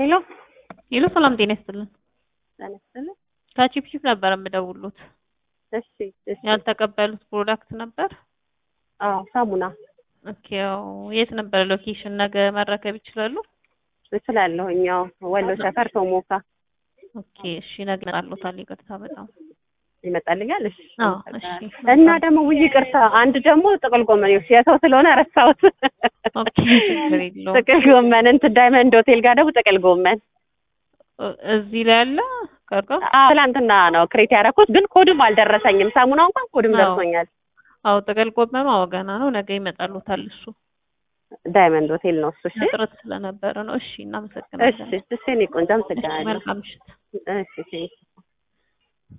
ሄሎ ሄሎ ሰላም ጤና ይስጥልን። ጤና ይስጥልን። ከቺፕቺፕ ነበር የምደውሉት። እሺ እሺ። ያልተቀበሉት ፕሮዳክት ነበር? አዎ ሳሙና ኦኬ። ያው የት ነበር ሎኬሽን? ነገ መረከብ ይችላሉ? እችላለሁኝ። ያው ወሎ ሰፈር ቶሞካ ኦኬ። እሺ ነገ እመጣለታለሁ። ይቅርታ በጣም ይመጣልኛል። እሺ አዎ። እሺ እና ደግሞ ውይ ይቅርታ፣ አንድ ደግሞ ጥቅል ጎመን ይኸውልሽ፣ የሰው ስለሆነ ረሳሁት። ኦኬ ችግር የለውም። ጥቅል ጎመን እንትን ዳይመንድ ሆቴል ጋር ደግሞ ጥቅል ጎመን እዚህ ላይ አለ ቀርቃ አዎ፣ ትናንትና ነው ክሬት ያደረኩት፣ ግን ኮድም አልደረሰኝም። ሳሙናው እንኳን ኮድም አዎ። ደርሶኛል። አዎ ጥቅል ጎመኑ አዎ ገና ነው። ነገ ይመጣሉታል። እሱ ዳይመንድ ሆቴል ነው እሱ። እሺ እጥረት ስለነበረ ነው። እሺ እናመሰግናለን። እሺ እሺ፣ እኔ ቆንጆ አመሰግናለሁ። መልካም ምሽት። እሺ እሺ